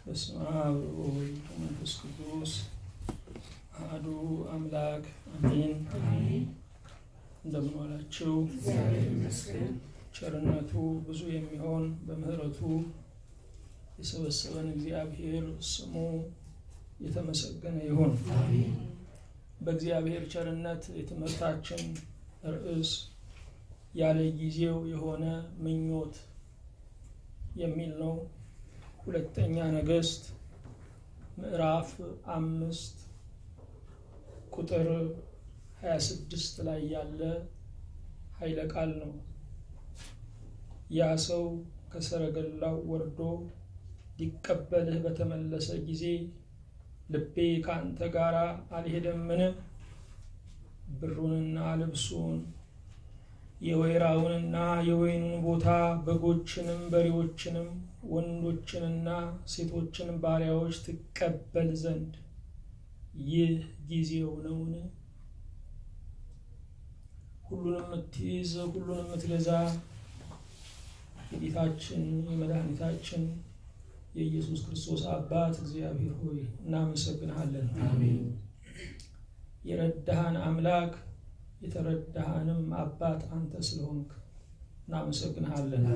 በስመ አብ ወወልድ ወመንፈስ ቅዱስ አሐዱ አምላክ አሜን። እንደምን ዋላችሁ? ቸርነቱ ብዙ የሚሆን በምሕረቱ የሰበሰበን እግዚአብሔር ስሙ የተመሰገነ ይሁን። በእግዚአብሔር ቸርነት የትምህርታችን ርዕስ ያለ ጊዜው የሆነ ምኞት የሚል ነው። ሁለተኛ ነገሥት ምዕራፍ አምስት ቁጥር 26 ላይ ያለ ኃይለ ቃል ነው። ያ ሰው ከሰረገላው ወርዶ ሊቀበልህ በተመለሰ ጊዜ ልቤ ከአንተ ጋር አልሄደምን? ብሩንና ልብሱን የወይራውንና የወይኑን ቦታ በጎችንም በሬዎችንም ወንዶችንና ሴቶችን ባሪያዎች ትቀበል ዘንድ ይህ ጊዜው ነውን? ሁሉንም የምትይዝ ሁሉንም የምትገዛ የጌታችን የመድኃኒታችን የኢየሱስ ክርስቶስ አባት እግዚአብሔር ሆይ እናመሰግንሃለን። የረዳሃን አምላክ የተረዳሃንም አባት አንተ ስለሆንክ እናመሰግንሃለን።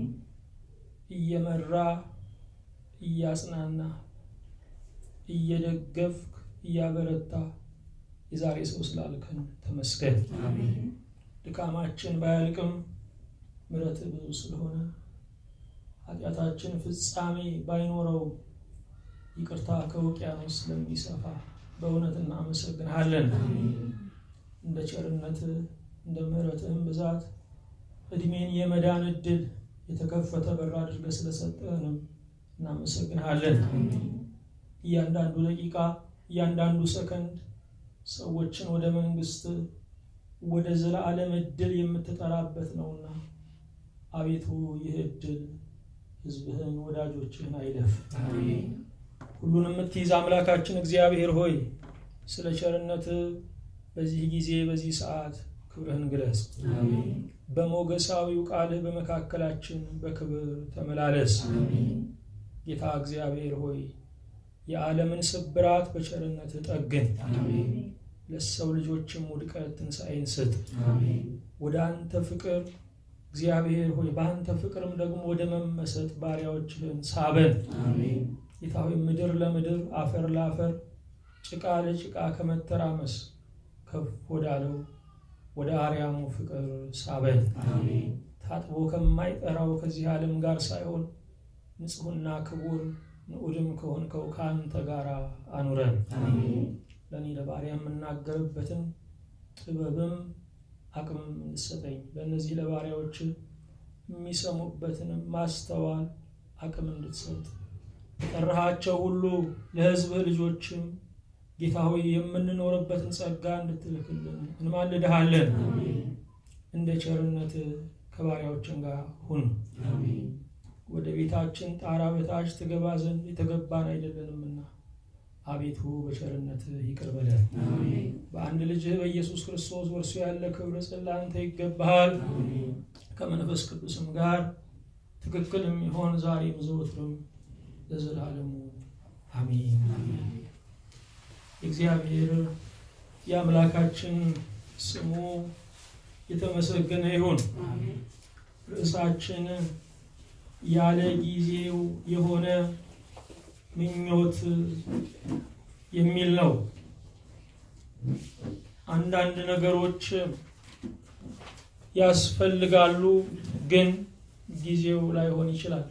እየመራ እያጽናና እየደገፍክ እያበረታ የዛሬ ሰው ስላልከን ተመስገን። ድካማችን ባያልቅም ምሕረት ብዙ ስለሆነ ኃጢአታችን ፍጻሜ ባይኖረው ይቅርታ ከውቅያኖስ ስለሚሰፋ በእውነት እናመሰግንሃለን። እንደ ቸርነት እንደ ምሕረትህም ብዛት እድሜን የመዳን እድል የተከፈተ በር አድርገህ ስለሰጠንም እናመሰግንሃለን። እያንዳንዱ ደቂቃ እያንዳንዱ ሰከንድ ሰዎችን ወደ መንግስት ወደ ዘላለም እድል የምትጠራበት ነውና አቤቱ ይህ እድል ሕዝብህን ወዳጆችህን አይለፍ። ሁሉን የምትይዝ አምላካችን እግዚአብሔር ሆይ ስለ ቸርነት በዚህ ጊዜ በዚህ ሰዓት ክብርህን ግለጽ። በሞገሳዊው ቃልህ በመካከላችን በክብር ተመላለስ። ጌታ እግዚአብሔር ሆይ የዓለምን ስብራት በቸርነት ጠግን። ለሰው ልጆችም ውድቀት ትንሣኤን ስጥ። ወደ አንተ ፍቅር እግዚአብሔር ሆይ በአንተ ፍቅርም ደግሞ ወደ መመሰጥ ባሪያዎችህን ሳበን። ጌታ ሆይ ምድር ለምድር አፈር ለአፈር ጭቃ ለጭቃ ከመተራመስ ከፍ ወዳለው ወደ አርያሙ ፍቅር ሳበን። ታጥቦ ከማይጠራው ከዚህ ዓለም ጋር ሳይሆን ንጹሕና ክቡር ንዑድም ከሆንከው ከአንተ ጋር አኑረን። ለእኔ ለባሪያ የምናገርበትን ጥበብም አቅምም እንድሰጠኝ ለእነዚህ ለባሪያዎች የሚሰሙበትንም ማስተዋል አቅም እንድትሰጥ የጠራሃቸው ሁሉ ለሕዝብህ ልጆችም ጌታ ሆይ የምንኖርበትን ጸጋ እንድትልክልን እንማልድሃለን። እንደ ቸርነት ከባሪያዎችን ጋር ሁን። ወደ ቤታችን ጣራ በታች ትገባ ዘንድ የተገባን አይደለንምና አቤቱ በቸርነት ይቅር በለን። በአንድ ልጅህ በኢየሱስ ክርስቶስ ወርሱ ያለ ክብር ለአንተ ይገባሃል። ከመንፈስ ቅዱስም ጋር ትክክል የሚሆን ዛሬም ዘወትርም ለዘላለሙ አሜን። የእግዚአብሔር የአምላካችን ስሙ የተመሰገነ ይሁን። ርዕሳችን ያለ ጊዜው የሆነ ምኞት የሚል ነው። አንዳንድ ነገሮች ያስፈልጋሉ፣ ግን ጊዜው ላይሆን ይችላል።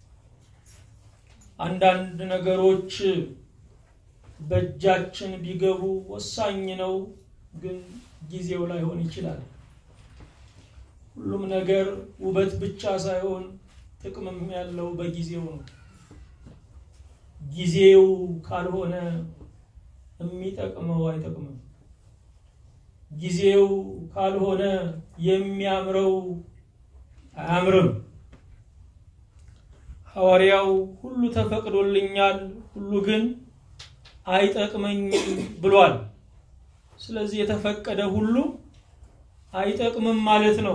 አንዳንድ ነገሮች በእጃችን ቢገቡ ወሳኝ ነው፣ ግን ጊዜው ላይሆን ይችላል። ሁሉም ነገር ውበት ብቻ ሳይሆን ጥቅምም ያለው በጊዜው ነው። ጊዜው ካልሆነ የሚጠቅመው አይጠቅምም። ጊዜው ካልሆነ የሚያምረው አያምርም። ሐዋርያው ሁሉ ተፈቅዶልኛል፣ ሁሉ ግን አይጠቅመኝም ብሏል። ስለዚህ የተፈቀደ ሁሉ አይጠቅምም ማለት ነው።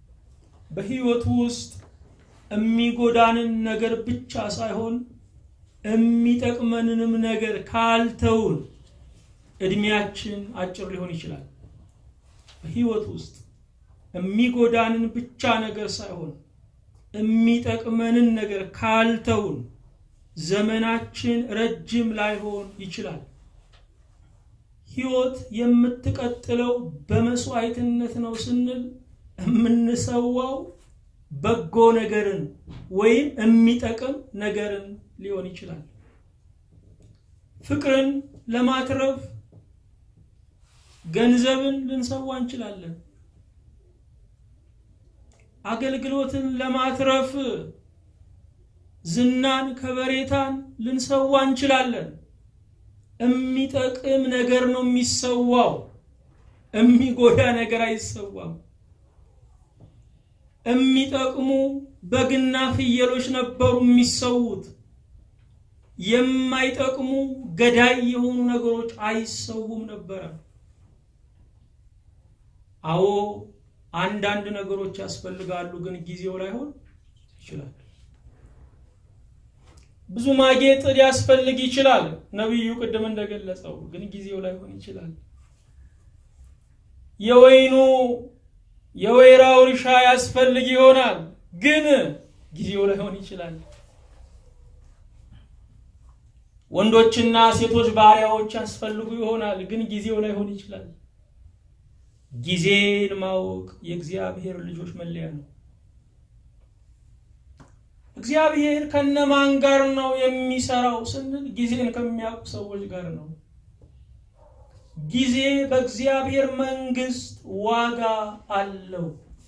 በሕይወቱ ውስጥ የሚጎዳንን ነገር ብቻ ሳይሆን የሚጠቅመንንም ነገር ካልተውን እድሜያችን አጭር ሊሆን ይችላል። በህይወት ውስጥ የሚጎዳንን ብቻ ነገር ሳይሆን የሚጠቅመንን ነገር ካልተውን ዘመናችን ረጅም ላይሆን ይችላል። ህይወት የምትቀጥለው በመስዋዕትነት ነው ስንል የምንሰዋው በጎ ነገርን ወይም የሚጠቅም ነገርን ሊሆን ይችላል። ፍቅርን ለማትረፍ ገንዘብን ልንሰዋ እንችላለን። አገልግሎትን ለማትረፍ ዝናን፣ ከበሬታን ልንሰዋ እንችላለን። የሚጠቅም ነገር ነው የሚሰዋው። የሚጎዳ ነገር አይሰዋም። የሚጠቅሙ በግና ፍየሎች ነበሩ የሚሰዉት። የማይጠቅሙ ገዳይ የሆኑ ነገሮች አይሰውም ነበረ። አዎ አንዳንድ ነገሮች ያስፈልጋሉ፣ ግን ጊዜው ላይሆን ይችላል። ብዙ ማጌጥ ሊያስፈልግ ይችላል። ነቢዩ ቅድም እንደገለጸው ግን ጊዜው ላይሆን ይችላል። የወይኑ የወይራው እርሻ ያስፈልግ ይሆናል፣ ግን ጊዜው ላይሆን ይችላል። ወንዶችና ሴቶች ባሪያዎች ያስፈልጉ ይሆናል፣ ግን ጊዜው ላይሆን ይችላል። ጊዜን ማወቅ የእግዚአብሔር ልጆች መለያ ነው። እግዚአብሔር ከነማን ጋር ነው የሚሰራው ስንል ጊዜን ከሚያውቁ ሰዎች ጋር ነው። ጊዜ በእግዚአብሔር መንግስት ዋጋ አለው።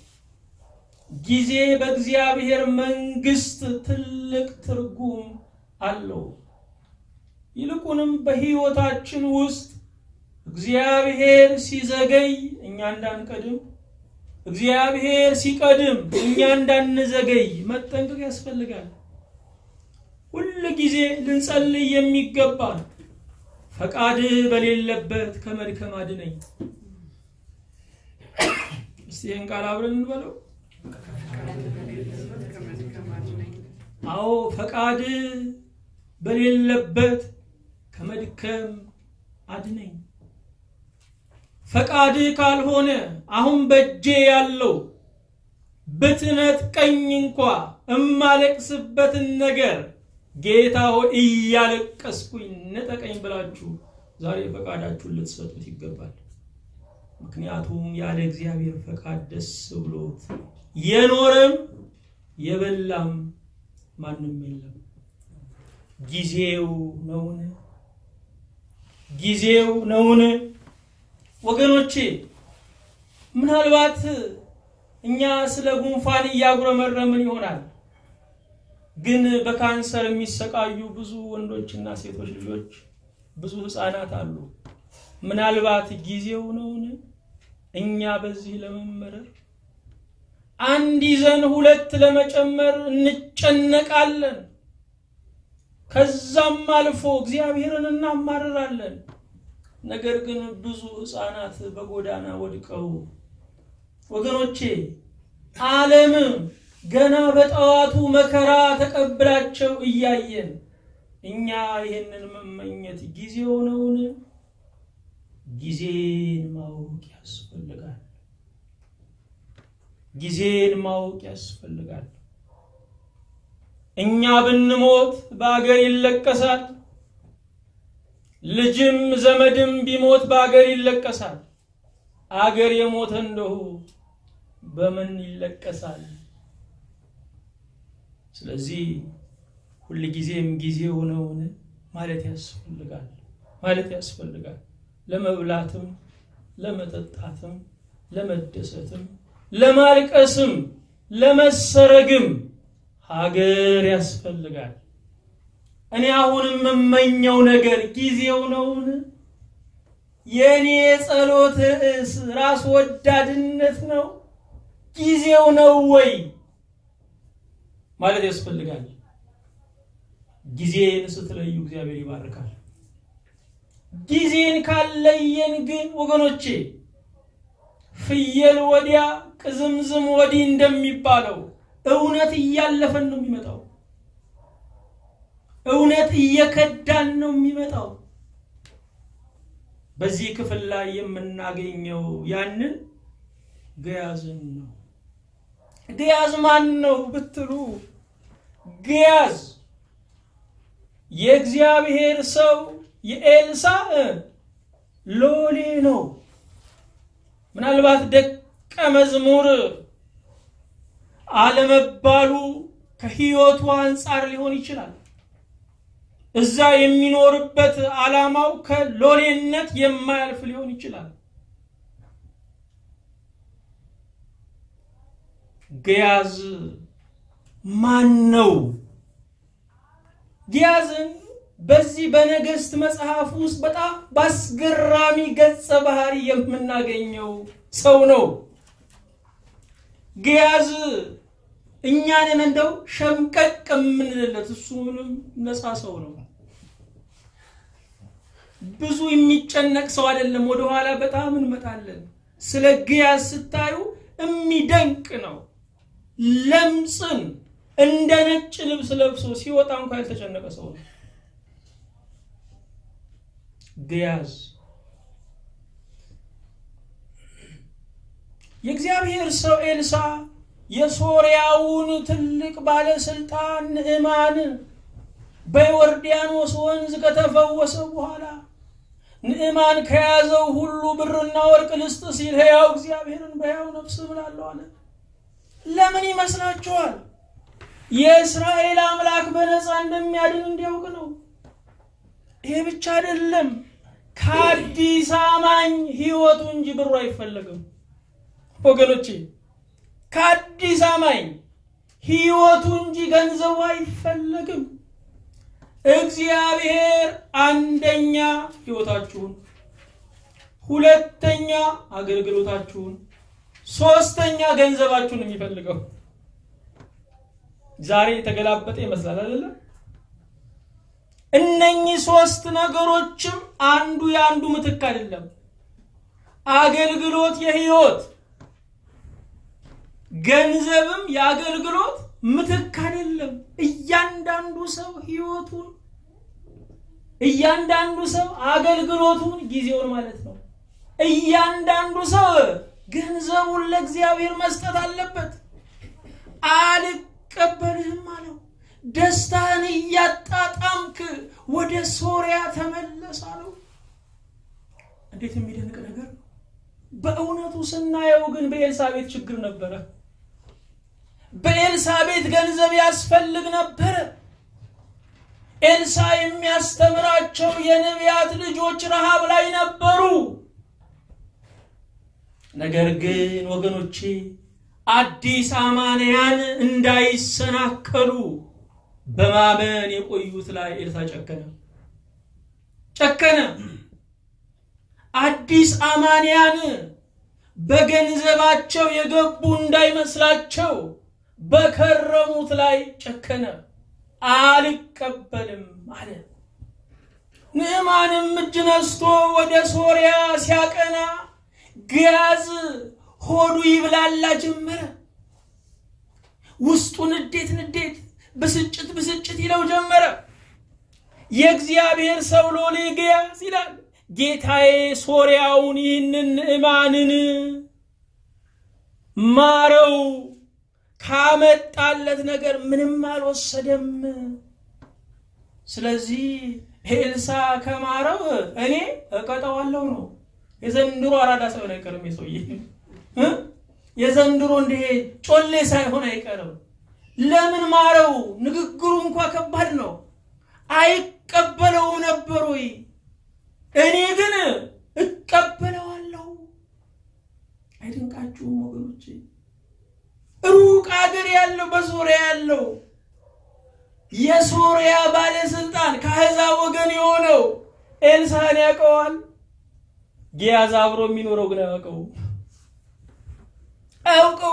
ጊዜ በእግዚአብሔር መንግስት ትልቅ ትርጉም አለው። ይልቁንም በሕይወታችን ውስጥ እግዚአብሔር ሲዘገይ እኛ እንዳንቀድም፣ እግዚአብሔር ሲቀድም እኛ እንዳንዘገይ መጠንቀቅ ያስፈልጋል። ሁል ጊዜ ልንጸልይ የሚገባ ፈቃድ በሌለበት ከመድከም አድነኝ። እስቲ ይህን ቃል አብረን እንበለው። አዎ ፈቃድ በሌለበት ከመድከም አድነኝ። ፈቃድ ካልሆነ አሁን በእጄ ያለው ብትነጥቀኝ እንኳ እማለቅስበትን ነገር ጌታ ሆይ እያለቀስኩኝ ንጠቀኝ ብላችሁ ዛሬ ፈቃዳችሁን ልትሰጡት ይገባል። ምክንያቱም ያለ እግዚአብሔር ፈቃድ ደስ ብሎት የኖረም የበላም ማንም የለም። ጊዜው ነውን? ጊዜው ነውን? ወገኖቼ ምናልባት እኛ ስለ ጉንፋን እያጉረመረምን ይሆናል። ግን በካንሰር የሚሰቃዩ ብዙ ወንዶችና ሴቶች ልጆች፣ ብዙ ህፃናት አሉ። ምናልባት ጊዜው ነውን እኛ በዚህ ለመመረር? አንድ ይዘን ሁለት ለመጨመር እንጨነቃለን። ከዛም አልፎ እግዚአብሔርን እናማርራለን። ነገር ግን ብዙ ህፃናት በጎዳና ወድቀው ወገኖቼ ዓለም ገና በጠዋቱ መከራ ተቀብላቸው እያየን እኛ ይህንን መመኘት ጊዜው ነውን? ጊዜን ማወቅ ያስፈልጋል። ጊዜን ማወቅ ያስፈልጋል። እኛ ብንሞት በአገር ይለቀሳል። ልጅም ዘመድም ቢሞት በአገር ይለቀሳል። አገር የሞተ እንደሁ በምን ይለቀሳል? ስለዚህ ሁልጊዜም ጊዜው ነውን ማለት ያስፈልጋል ማለት ያስፈልጋል። ለመብላትም፣ ለመጠጣትም፣ ለመደሰትም፣ ለማልቀስም፣ ለመሰረግም ሀገር ያስፈልጋል። እኔ አሁን የምመኘው ነገር ጊዜው ነውን? የእኔ የጸሎት ርዕስ ራስ ወዳድነት ነው? ጊዜው ነው ወይ ማለት ያስፈልጋል። ጊዜን ስትለዩ እግዚአብሔር ይባርካል። ጊዜን ካለየን ግን ወገኖቼ ፍየል ወዲያ ቅዝምዝም ወዲህ እንደሚባለው እውነት እያለፈን ነው የሚመጣው። እውነት እየከዳን ነው የሚመጣው። በዚህ ክፍል ላይ የምናገኘው ያንን ገያዝን ነው። ገያዝ ማን ነው ብትሉ ገያዝ የእግዚአብሔር ሰው የኤልሳ ሎሌ ነው። ምናልባት ደቀ መዝሙር አለመባሉ ከሕይወቱ አንጻር ሊሆን ይችላል። እዛ የሚኖርበት ዓላማው ከሎሌነት የማያልፍ ሊሆን ይችላል። ገያዝ ማን ነው? ገያዝን በዚህ በነገሥት መጽሐፍ ውስጥ በጣም በአስገራሚ ገጸ ባህሪ የምናገኘው ሰው ነው። ገያዝ እኛንን እንደው ሸምቀቅ የምንልለት እሱ ምንም ነፃ ሰው ነው። ብዙ የሚጨነቅ ሰው አይደለም። ወደኋላ በጣም እንመጣለን። ስለ ገያዝ ስታዩ የሚደንቅ ነው። ለምጽን እንደ ነጭ ልብስ ለብሶ ሲወጣ እንኳ ያልተጨነቀ ሰው ነው ገያዝ። የእግዚአብሔር ሰው ኤልሳ የሶርያውን ትልቅ ባለስልጣን ንዕማን በዮርዳኖስ ወንዝ ከተፈወሰ በኋላ ንዕማን ከያዘው ሁሉ ብርና ወርቅ ልስጥ ሲል ሕያው እግዚአብሔርን በሕያው ነፍስ እምላለሁ አለ። ለምን ይመስላችኋል? የእስራኤል አምላክ በነፃ እንደሚያድን እንዲያውቅ ነው። ይሄ ብቻ አይደለም። ከአዲስ አማኝ ሕይወቱ እንጂ ብሩ አይፈለግም ወገኖቼ ከአዲስ አማኝ ሕይወቱ እንጂ ገንዘቡ አይፈለግም። እግዚአብሔር አንደኛ ሕይወታችሁን፣ ሁለተኛ አገልግሎታችሁን፣ ሶስተኛ ገንዘባችሁን የሚፈልገው ዛሬ የተገላበጠ ይመስላል አይደለም? እነኚህ ሶስት ነገሮችም አንዱ የአንዱ ምትክ አይደለም። አገልግሎት የሕይወት ገንዘብም የአገልግሎት ምትክ አይደለም። እያንዳንዱ ሰው ህይወቱን፣ እያንዳንዱ ሰው አገልግሎቱን፣ ጊዜውን ማለት ነው። እያንዳንዱ ሰው ገንዘቡን ለእግዚአብሔር መስጠት አለበት። አልቀበልህም አለው። ደስታህን እያጣጣምክ ወደ ሶሪያ ተመለስ አለው። እንዴት የሚደንቅ ነገር ነው! በእውነቱ ስናየው ግን በኤልሳቤት ችግር ነበረ። በኤልሳቤት ገንዘብ ያስፈልግ ነበረ። ኤልሳ የሚያስተምራቸው የነቢያት ልጆች ረሃብ ላይ ነበሩ። ነገር ግን ወገኖቼ አዲስ አማንያን እንዳይሰናከሉ በማመን የቆዩት ላይ ኤልሳ ጨከነ ጨከነ። አዲስ አማንያን በገንዘባቸው የገቡ እንዳይመስላቸው በከረሙት ላይ ጨከነ። አልቀበልም አለ። ንዕማንም እጅ ነስቶ ወደ ሶርያ ሲያቀና ገያዝ ሆዱ ይብላላ ጀመረ። ውስጡ ንዴት ንዴት፣ ብስጭት ብስጭት ይለው ጀመረ። የእግዚአብሔር ሰው ሎሌ ገያዝ ይላል ጌታዬ ሶርያውን ይህንን ንዕማንን ማረው፣ ካመጣለት ነገር ምንም አልወሰደም። ስለዚህ ኤልሳ ከማረው እኔ እቀጠዋለሁ ነው። የዘንድሮ አራዳ ሳይሆን አይቀርም። የሰውዬ የዘንድሮ እንዲህ ጮሌ ሳይሆን አይቀርም። ለምን ማረው? ንግግሩ እንኳ ከባድ ነው። አይቀበለውም ነበር ወይ? እኔ ግን እቀበለዋለሁ። አይደንቃችሁም ወገኖቼ? ሩቅ አገር ያለው በሶሪያ ያለው የሶሪያ ባለስልጣን ከአሕዛብ ወገን የሆነው ኤልሳን ያውቀዋል። ጊያዝ አብሮ የሚኖረው ግን አያውቀው አያውቀው።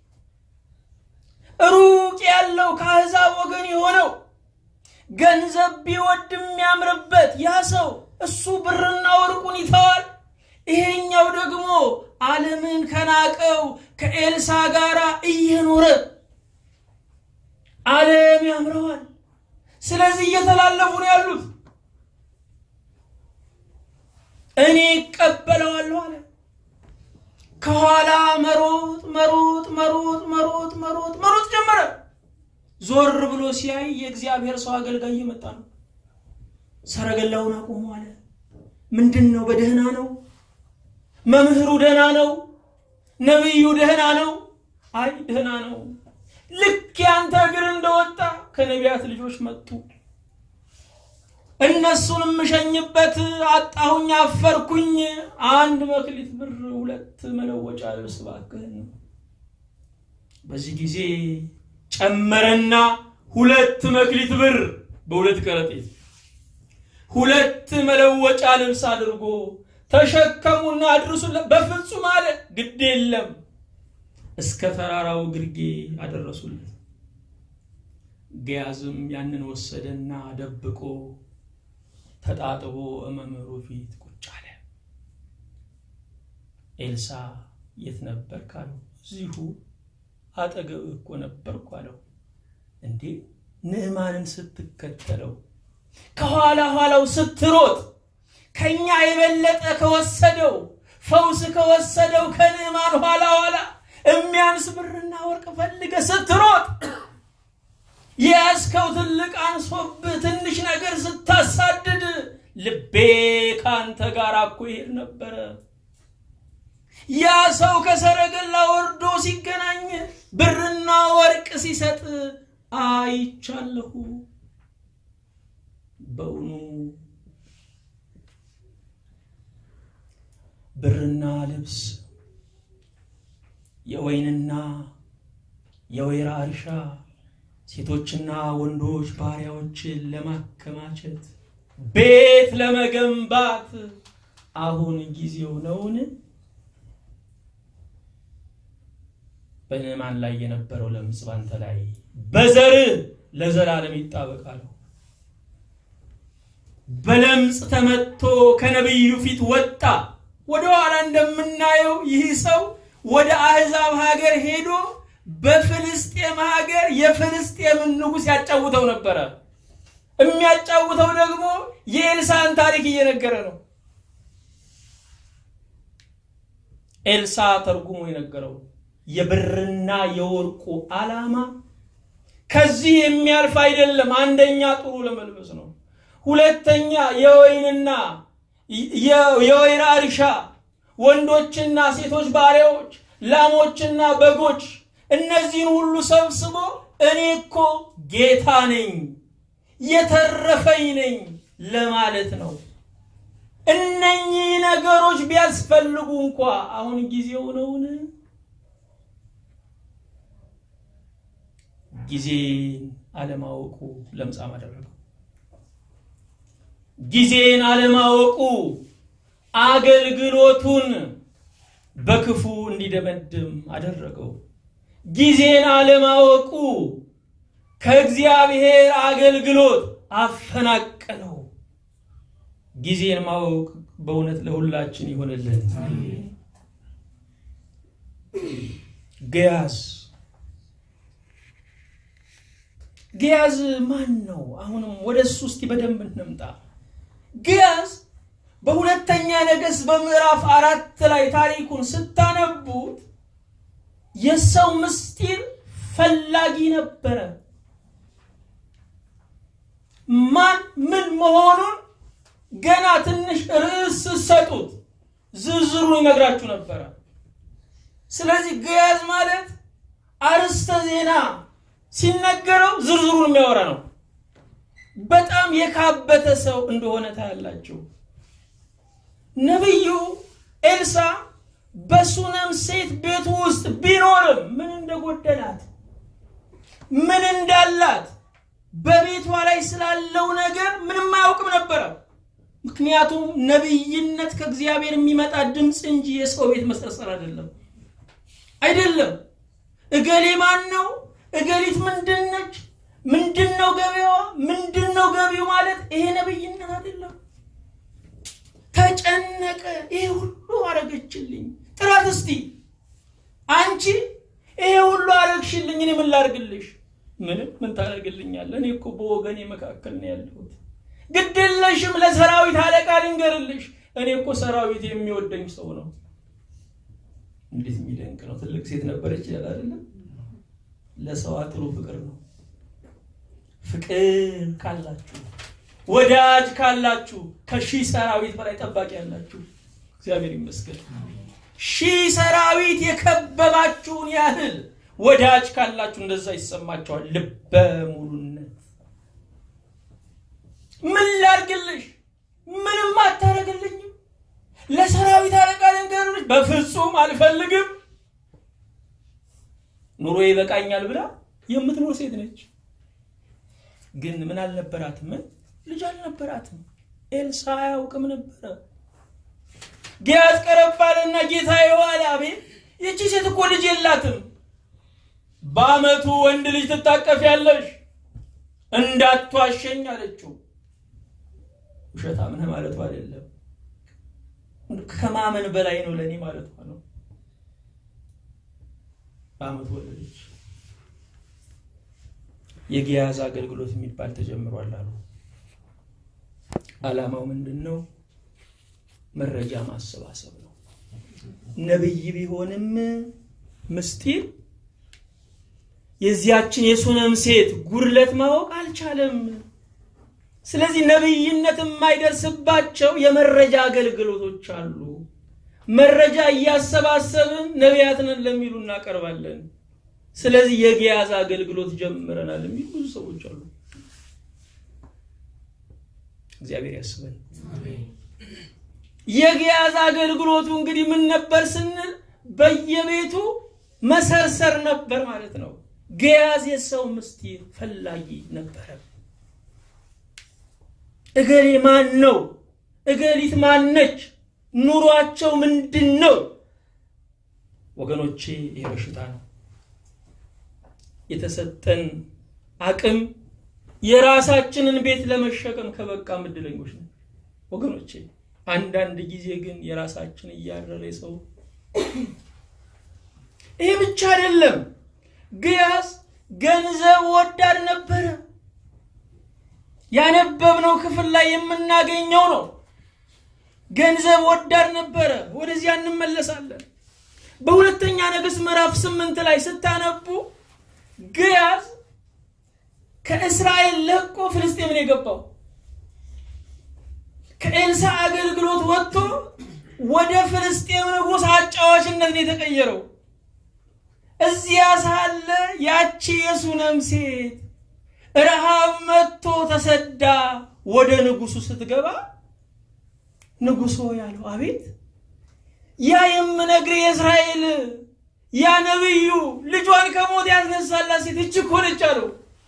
ሩቅ ያለው ከአሕዛብ ወገን የሆነው ገንዘብ ቢወድ የሚያምርበት ያ ሰው እሱ ብርና ወርቁን ይተዋል። ይሄኛው ደግሞ ዓለምን ከናቀው ከኤልሳ ጋር እየኖረ ዓለም ያምረዋል። ስለዚህ እየተላለፉ ነው ያሉት። እኔ እቀበለዋለሁ አለ። ከኋላ መሮጥ መሮጥ መሮጥ መሮጥ መሮጥ መሮጥ ጀመረ። ዞር ብሎ ሲያይ የእግዚአብሔር ሰው አገልጋይ እየመጣ ነው። ሰረገላውን አቁሞ አለ። ምንድን ነው? በደህና ነው? መምህሩ ደህና ነው? ነቢዩ ደህና ነው? አይ ደህና ነው። ልክ ያንተ እግር እንደወጣ ከነቢያት ልጆች መጡ። እነሱን የምሸኝበት አጣሁኝ፣ አፈርኩኝ። አንድ መክሊት ብር፣ ሁለት መለወጫ ልብስ እባክህን። በዚህ ጊዜ ጨመረና ሁለት መክሊት ብር በሁለት ከረጢት ሁለት መለወጫ ልብስ አድርጎ ተሸከሙና አድርሱለት። በፍጹም አለ ግድ የለም እስከ ተራራው ግርጌ አደረሱለት። ገያዝም ያንን ወሰደና ደብቆ ተጣጥቦ መምህሩ ፊት ቁጭ አለ። ኤልሳ የት ነበርክ አለው። እዚሁ አጠገብ እኮ ነበርኩ አለው። እንዴ ንዕማንን ስትከተለው ከኋላ ኋላው ስትሮጥ ከኛ የበለጠ ከወሰደው ፈውስ ከወሰደው ከንዕማን ኋላ ኋላ የሚያንስ ብርና ወርቅ ፈልገ ስትሮጥ የያዝከው ትልቅ አንሶብህ ትንሽ ነገር ስታሳድድ ልቤ ከአንተ ጋር እኮ ይሄድ ነበረ። ያ ሰው ከሰረገላ ወርዶ ሲገናኝ ብርና ወርቅ ሲሰጥ አይቻለሁ። በእውኑ ብርና ልብስ የወይንና የወይራ እርሻ ሴቶችና ወንዶች ባሪያዎችን ለማከማቸት ቤት ለመገንባት አሁን ጊዜው ነውን? በንዕማን ላይ የነበረው ለምጽ ባንተ ላይ በዘር ለዘላለም ይጣበቃል። በለምጽ ተመቶ ከነቢዩ ፊት ወጣ። ወደ ኋላ እንደምናየው ይህ ሰው ወደ አሕዛብ ሀገር ሄዶ በፍልስጤም ሀገር የፍልስጤምን ንጉሥ ያጫውተው ነበረ። የሚያጫውተው ደግሞ የኤልሳን ታሪክ እየነገረ ነው። ኤልሳ ተርጉሞ የነገረው የብርና የወርቁ ዓላማ ከዚህ የሚያልፍ አይደለም። አንደኛ ጥሩ ለመልበስ ነው። ሁለተኛ የወይንና የወይራ እርሻ፣ ወንዶችና ሴቶች ባሪያዎች፣ ላሞችና በጎች እነዚህን ሁሉ ሰብስቦ እኔ እኮ ጌታ ነኝ የተረፈኝ ነኝ ለማለት ነው። እነኚህ ነገሮች ቢያስፈልጉ እንኳ አሁን ጊዜው ነውን? ጊዜን አለማወቁ ለምጻም አደረገው። ጊዜን አለማወቁ አገልግሎቱን በክፉ እንዲደመድም አደረገው። ጊዜን አለማወቁ ከእግዚአብሔር አገልግሎት አፈናቀለው። ጊዜን ማወቅ በእውነት ለሁላችን ይሆንልን። ገያዝ ገያዝ ማን ነው? አሁንም ወደ እሱ እስቲ በደንብ እንምጣ። ገያዝ በሁለተኛ ነገሥት በምዕራፍ አራት ላይ ታሪኩን ስታነቡት የሰው ምስጢር ፈላጊ ነበረ። ማን ምን መሆኑን ገና ትንሽ ርዕስ ስትሰጡት ዝርዝሩን ይነግራችሁ ነበረ። ስለዚህ ገያዝ ማለት አርዕስተ ዜና ሲነገረው ዝርዝሩን የሚያወራ ነው። በጣም የካበተ ሰው እንደሆነ ታያላችሁ። ነቢዩ ኤልሳ በሱነም ሴት ቤት ውስጥ ቢኖርም ምን እንደጎደላት ምን እንዳላት በቤቷ ላይ ስላለው ነገር ምንም አያውቅም ነበረ። ምክንያቱም ነቢይነት ከእግዚአብሔር የሚመጣ ድምፅ እንጂ የሰው ቤት መሰርሰር አይደለም አይደለም። እገሌ ማን ነው? እገሊት ምንድን ነች? ምንድን ነው ገቢዋ? ምንድን ነው ገቢው ማለት ይሄ ነቢይነት አይደለም። ተጨነቀ። ይሄ ሁሉ አረገችልኝ። ጥራት እስቲ አንቺ ይሄ ሁሉ አረግሽልኝ፣ እኔ ምን ላርግልሽ? ምንም ምን ታደርግልኛለህ? እኔ እኮ በወገኔ መካከል ነው ያለሁት። ግድ የለሽም ለሰራዊት አለቃ ልንገርልሽ፣ እኔ እኮ ሰራዊት የሚወደኝ ሰው ነው። እንዴት የሚደንቅ ነው! ትልቅ ሴት ነበረች ይላል አይደለም? ለሰው ጥሩ ፍቅር ነው። ፍቅር ካላችሁ ወዳጅ ካላችሁ ከሺህ ሰራዊት በላይ ጠባቂ ያላችሁ እግዚአብሔር ይመስገን። ሺህ ሰራዊት የከበባችሁን ያህል ወዳጅ ካላችሁ እንደዛ ይሰማቸዋል። ልበ ሙሉነት ምን ላርግልሽ? ምንም አታረግልኝም። ለሰራዊት አለቃ ልንገርልሽ፣ በፍጹም አልፈልግም። ኑሮ ይበቃኛል ብላ የምትኖር ሴት ነች። ግን ምን አልነበራትም? ልጅ አልነበራትም። ኤልሳ አያውቅም ነበረ። ጊያዝ ቀረባልና ጌታ የዋለ አቤት፣ ይቺ ሴት እኮ ልጅ የላትም። በአመቱ ወንድ ልጅ ትታቀፊያለሽ፣ እንዳትዋሸኝ አለችው። ውሸታም ነህ ማለቱ አይደለም፣ ከማመን በላይ ነው ለእኔ ማለቷ ነው። በአመቱ ወለደች። የጊያዝ አገልግሎት የሚባል ተጀምሯል አሉ። ዓላማው ምንድን ነው? መረጃ ማሰባሰብ ነው። ነብይ ቢሆንም ምስጢር የዚያችን የሱነም ሴት ጉድለት ማወቅ አልቻለም። ስለዚህ ነብይነት የማይደርስባቸው የመረጃ አገልግሎቶች አሉ። መረጃ እያሰባሰብን ነቢያትንን ለሚሉ እናቀርባለን። ስለዚህ የጊያዝ አገልግሎት ጀምረናል የሚሉ ብዙ ሰዎች አሉ። እግዚአብሔር ያስበን። የጊያዝ አገልግሎቱ እንግዲህ ምን ነበር ስንል በየቤቱ መሰርሰር ነበር ማለት ነው። ጊያዝ የሰው ምስጢር ፈላጊ ነበረ። እገሌ ማን ነው? እገሊት ማነች? ኑሯቸው ምንድን ነው? ወገኖቼ ይሄ በሽታ ነው። የተሰጠን አቅም የራሳችንን ቤት ለመሸከም ከበቃ እድለኞች ነው ወገኖቼ። አንዳንድ ጊዜ ግን የራሳችን እያረረ ሰው ይሄ ብቻ አይደለም። ግያዝ ገንዘብ ወዳድ ነበረ። ያነበብነው ክፍል ላይ የምናገኘው ነው። ገንዘብ ወዳድ ነበረ። ወደዚያ እንመለሳለን። በሁለተኛ ነገሥት ምዕራፍ ስምንት ላይ ስታነቡ ግያዝ ከእስራኤል ለቆ ፍልስጤምን የገባው ከኤልሳ አገልግሎት ወጥቶ ወደ ፍልስጤም ንጉሥ አጫዋችነት ነው የተቀየረው። እዚያ ሳለ ያቺ የሱነም ሴት ረሃብ መጥቶ ተሰዳ ወደ ንጉሱ ስትገባ ንጉሶ ያለው አቤት ያ የምነግር የእስራኤል ያ ነብዩ ልጇን ከሞት ያስነሳላት ሴት እች እኮ ነች አለው።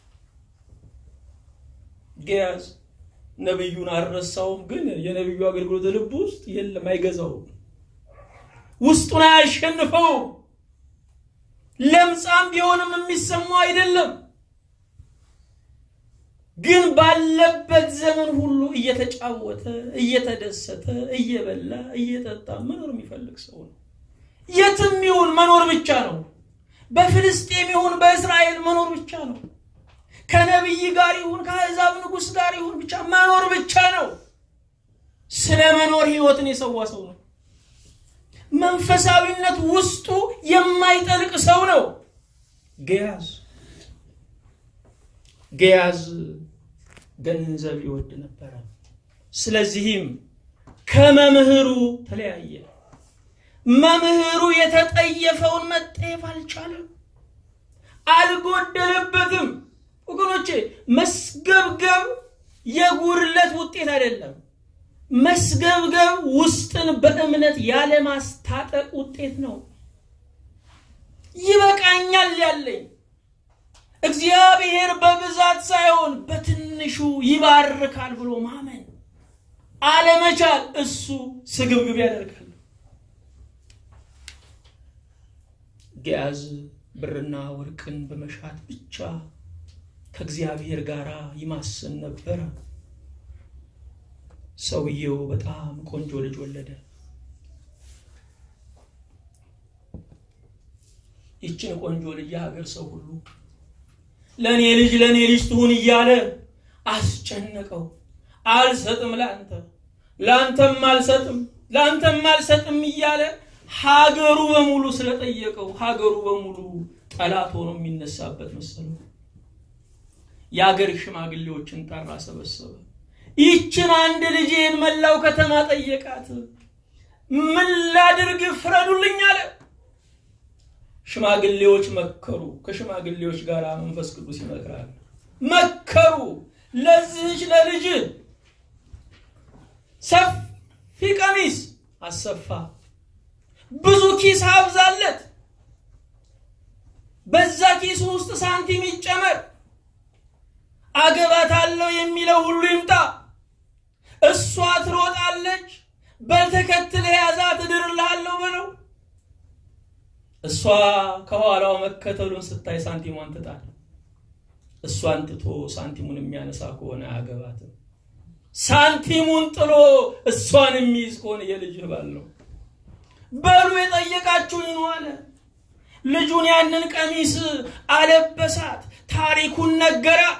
ግያዝ ነብዩን አልረሳውም፣ ግን የነብዩ አገልግሎት ልብ ውስጥ የለም፣ አይገዛውም፣ ውስጡን አያሸንፈውም። ለምጻም ቢሆንም የሚሰማው አይደለም። ግን ባለበት ዘመን ሁሉ እየተጫወተ እየተደሰተ እየበላ እየጠጣ መኖር የሚፈልግ ሰው ነው። የትም ይሁን መኖር ብቻ ነው። በፍልስጤም ይሁን በእስራኤል መኖር ብቻ ነው። ከነቢይ ጋር ይሁን ከአሕዛብ ንጉሥ ጋር ይሁን ብቻ መኖር ብቻ ነው። ስለ መኖር ህይወትን የሰዋ ሰው ነው። መንፈሳዊነት ውስጡ የማይጠልቅ ሰው ነው። ግያዝ ግያዝ ገንዘብ ይወድ ነበረ። ስለዚህም ከመምህሩ ተለያየ። መምህሩ የተጠየፈውን መጠየፍ አልቻለም፣ አልጎደለበትም። ወገኖቼ መስገብገብ የጉድለት ውጤት አይደለም። መስገብገብ ውስጥን በእምነት ያለማስታጠቅ ውጤት ነው። ይበቃኛል ያለኝ እግዚአብሔር በብዛት ሳይሆን በትንሹ ይባርካል ብሎ ማመን አለመቻል እሱ ስግብግብ ያደርጋል። ግያዝ ብርና ወርቅን በመሻት ብቻ ከእግዚአብሔር ጋር ይማስን ነበረ። ሰውየው በጣም ቆንጆ ልጅ ወለደ። ይችን ቆንጆ ልጅ የሀገር ሰው ሁሉ ለእኔ ልጅ ለእኔ ልጅ ትሁን እያለ አስጨነቀው። አልሰጥም ለአንተ ለአንተም አልሰጥም ለአንተም አልሰጥም እያለ ሀገሩ በሙሉ ስለጠየቀው ሀገሩ በሙሉ ጠላት ሆኖ የሚነሳበት መሰለው። የአገር ሽማግሌዎችን ጠራ፣ ሰበሰበ። ይችን አንድ ልጄን መላው ከተማ ጠየቃት። ምን ላድርግ ፍረዱልኝ አለ። ሽማግሌዎች መከሩ። ከሽማግሌዎች ጋር መንፈስ ቅዱስ ይመክራል። መከሩ። ለዚህች ለልጅ ሰፊ ቀሚስ አሰፋ፣ ብዙ ኪስ አብዛለት፣ በዛ ኪስ ውስጥ ሳንቲም ይጨመር፣ አገባታለሁ የሚለው ሁሉ ይምጣ፣ እሷ ትሮጣለች፣ በልተከትለ ያዛት እድርልሃለሁ በለው። እሷ ከኋላው መከተሉን ስታይ ሳንቲሟን ትጣል። እሷን ትቶ ሳንቲሙን የሚያነሳ ከሆነ አያገባትም። ሳንቲሙን ጥሎ እሷን የሚይዝ ከሆነ የልጅ ባል ነው። በሉ የጠየቃችሁኝ ነው አለ። ልጁን ያንን ቀሚስ አለበሳት፣ ታሪኩን ነገራት።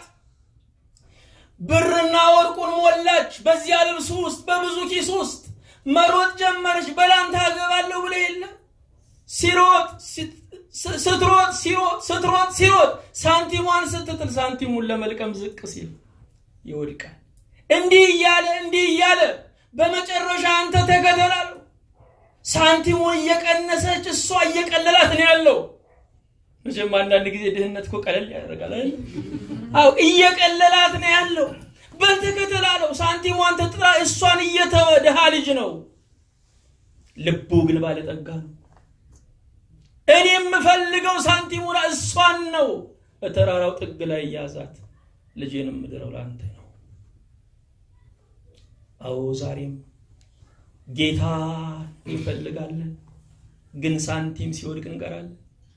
ብርና ወርቁን ሞላች። በዚያ ልብሱ ውስጥ በብዙ ኪስ ውስጥ መሮጥ ጀመረች። በላንታ አገባለሁ ብለ የለ ሲሮጥ ስትሮጥ ሲሮጥ ስትሮጥ ሲሮጥ ሳንቲሟን ስትጥል ሳንቲሙን ለመልቀም ዝቅ ሲል ይወድቃል። እንዲህ እያለ እንዲህ እያለ በመጨረሻ አንተ ተከተላሉ። ሳንቲሙን እየቀነሰች እሷ እየቀለላት ነው ያለው። መቼም አንዳንድ ጊዜ ድህነት እኮ ቀለል ያደርጋል። አው እየቀለላት ነው ያለው። በልተከተላለው ሳንቲሟን ተጥላ እሷን እየተወ ድሃ ልጅ ነው። ልቡ ግን ባለጠጋ ነው። እኔ የምፈልገው ሳንቲሙን እሷን ነው። በተራራው ጥግ ላይ ያዛት። ልጄን የምድረው ለአንተ ነው። አዎ ዛሬም ጌታ እንፈልጋለን፣ ግን ሳንቲም ሲወድቅ እንቀራለን።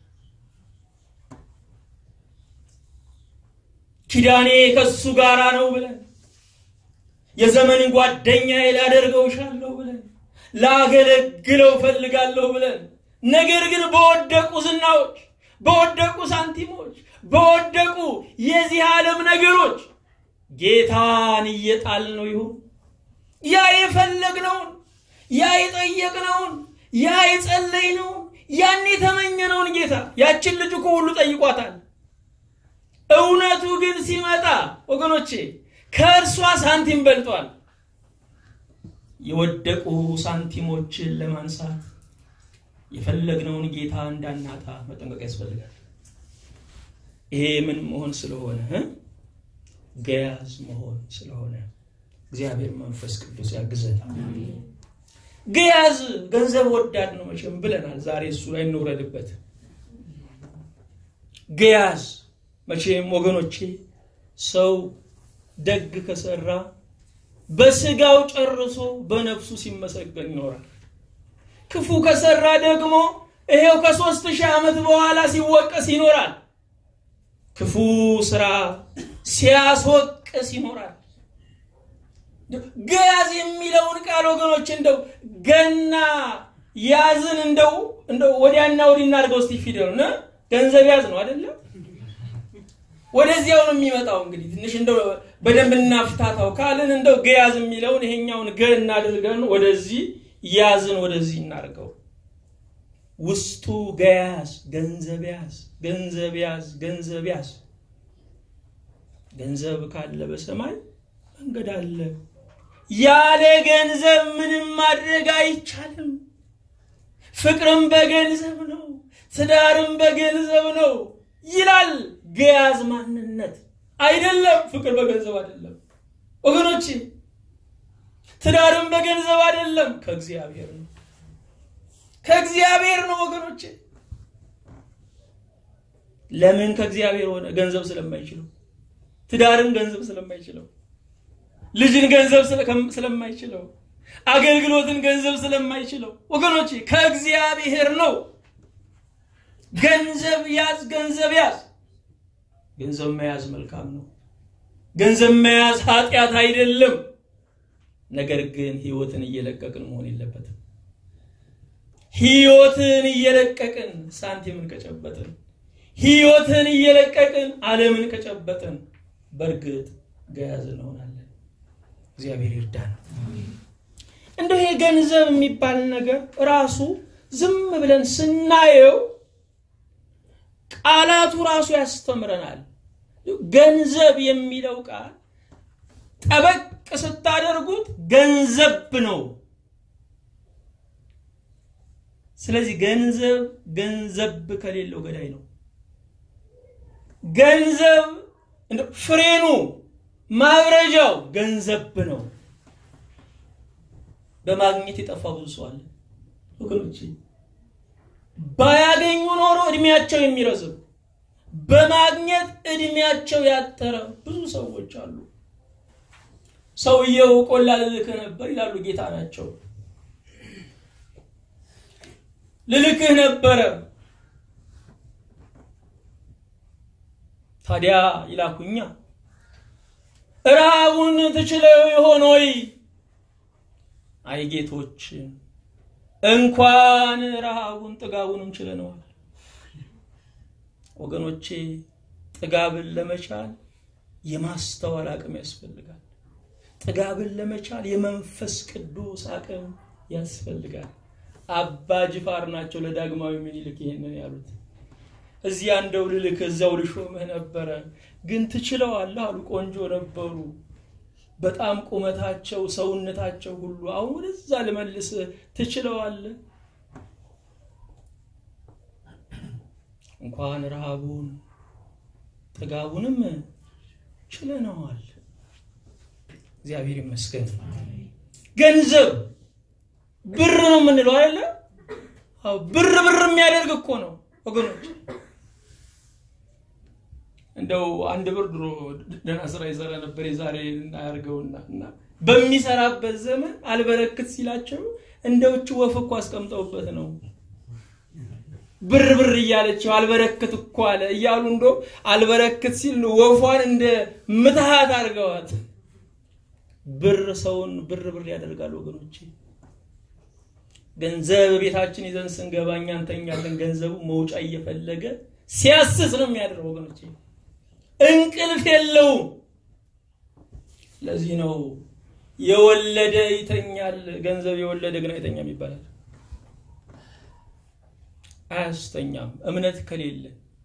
ኪዳኔ ከሱ ጋራ ነው ብለን የዘመን ጓደኛዬ ላደርገው እሻለሁ ብለን ላገለግለው እፈልጋለሁ ብለን ነገር ግን በወደቁ ዝናዎች፣ በወደቁ ሳንቲሞች፣ በወደቁ የዚህ ዓለም ነገሮች ጌታን እየጣል ነው ይሁን ያ የፈለግነውን ያ የጠየቅነውን ያ የጸለይነውን ያን የተመኘነውን ጌታ ያችን ልጅ እኮ ሁሉ ጠይቋታል። እውነቱ ግን ሲመጣ ወገኖቼ ከእርሷ ሳንቲም በልጧል። የወደቁ ሳንቲሞችን ለማንሳት የፈለግነውን ጌታ እንዳናጣ መጠንቀቅ ያስፈልጋል። ይሄ ምን መሆን ስለሆነ ገያዝ መሆን ስለሆነ እግዚአብሔር መንፈስ ቅዱስ ያግዘናል። ገያዝ ገንዘብ ወዳድ ነው መቼም ብለናል። ዛሬ እሱ ላይ እንውረድበት። ገያዝ መቼም ወገኖቼ ሰው ደግ ከሰራ በስጋው ጨርሶ በነፍሱ ሲመሰገን ይኖራል። ክፉ ከሰራ ደግሞ ይሄው ከሶስት ሺህ ዓመት በኋላ ሲወቀስ ይኖራል። ክፉ ስራ ሲያስወቅስ ይኖራል። ገያዝ የሚለውን ቃል ወገኖች እንደው ገና ያዝን እንደው እንደው ወዲያና ወዲህ እናድርገው እስቲ ፊደሉ ገንዘብ ያዝ ነው አይደለም? ወደዚያው ነው የሚመጣው። እንግዲህ ትንሽ እንደው በደንብ እናፍታታው ካልን እንደው ገያዝ የሚለውን ይሄኛውን ገ እናድርገን ወደዚህ ያዝን ወደዚህ እናድርገው። ውስጡ ገያዝ ገንዘብ ያዝ ገንዘብ ያዝ ገንዘብ ያዝ። ገንዘብ ካለ በሰማይ መንገድ አለ። ያለ ገንዘብ ምንም ማድረግ አይቻልም። ፍቅርም በገንዘብ ነው፣ ትዳርም በገንዘብ ነው ይላል። ገያዝ ማንነት አይደለም። ፍቅር በገንዘብ አይደለም ወገኖቼ፣ ትዳርም በገንዘብ አይደለም፣ ከእግዚአብሔር ነው። ከእግዚአብሔር ነው ወገኖቼ። ለምን ከእግዚአብሔር ሆነ? ገንዘብ ስለማይችለው፣ ትዳርን ገንዘብ ስለማይችለው፣ ልጅን ገንዘብ ስለማይችለው፣ አገልግሎትን ገንዘብ ስለማይችለው ወገኖቼ ከእግዚአብሔር ነው። ገንዘብ ያዝ፣ ገንዘብ ያዝ። ገንዘብ መያዝ መልካም ነው። ገንዘብ መያዝ ኃጢአት አይደለም። ነገር ግን ህይወትን እየለቀቅን መሆን የለበትም። ህይወትን እየለቀቅን ሳንቲምን ከጨበጥን፣ ህይወትን እየለቀቅን ዓለምን ከጨበጥን በእርግጥ ገያዝ እንሆናለን። እግዚአብሔር ይርዳን። እንደው ይሄ ገንዘብ የሚባል ነገር ራሱ ዝም ብለን ስናየው ቃላቱ ራሱ ያስተምረናል። ገንዘብ የሚለው ቃል ጠበቅ ስታደርጉት ገንዘብ ነው። ስለዚህ ገንዘብ ገንዘብ ከሌለው ገዳይ ነው። ገንዘብ ፍሬኑ ማብረጃው ገንዘብ ነው። በማግኘት የጠፋ ብዙ ሰው አለ ወገኖች። ባያገኙ ኖሮ እድሜያቸው የሚረዝም በማግኘት እድሜያቸው ያጠረ ብዙ ሰዎች አሉ። ሰውየው ቆላ ልልክህ ነበር ይላሉ፣ ጌታ ናቸው። ልልክህ ነበረ ታዲያ ይላኩኛ ረሃቡን ትችለው ይሆን ወይ? አይ ጌቶች እንኳን ረሃቡን ጥጋቡንም ችለነዋል። ወገኖቼ ጥጋብን ለመቻል የማስተዋል አቅም ያስፈልጋል። ጥጋብን ለመቻል የመንፈስ ቅዱስ አቅም ያስፈልጋል። አባ ጅፋር ናቸው ለዳግማዊ ምኒልክ ይሄንን ያሉት። እዚያ እንደው ልልክ እዛው ልሾምህ ነበረ፣ ግን ትችለዋለህ አሉ። ቆንጆ ነበሩ በጣም ቁመታቸው፣ ሰውነታቸው ሁሉ አሁን ወደዛ ልመልስህ ትችለዋለህ? እንኳን ረሃቡን ጥጋቡንም ችለነዋል። እግዚአብሔር ይመስገን። ገንዘብ ብር ነው የምንለው አይደለ? ብር ብር የሚያደርግ እኮ ነው ወገኖች። እንደው አንድ ብር ድሮ ደህና ስራ ይሰራ ነበር። የዛሬ እናያርገውና እና በሚሰራበት ዘመን አልበረክት ሲላቸው እንደውች ወፍ እኮ አስቀምጠውበት ነው ብር ብር እያለችው አልበረክት እኮ አለ እያሉ እንዶ አልበረክት ሲል ወፏን እንደ ምትሃት አድርገዋት። ብር ሰውን ብር ብር ያደርጋል ወገኖቼ። ገንዘብ ቤታችን ይዘን ስንገባ እኛ እንተኛለን። ገንዘቡ መውጫ እየፈለገ ሲያስስ ነው የሚያደርገው ወገኖቼ። እንቅልፍ የለውም። ለዚህ ነው የወለደ ይተኛል፣ ገንዘብ የወለደ ግን አይተኛም ይባላል። አያስተኛም እምነት ከሌለ።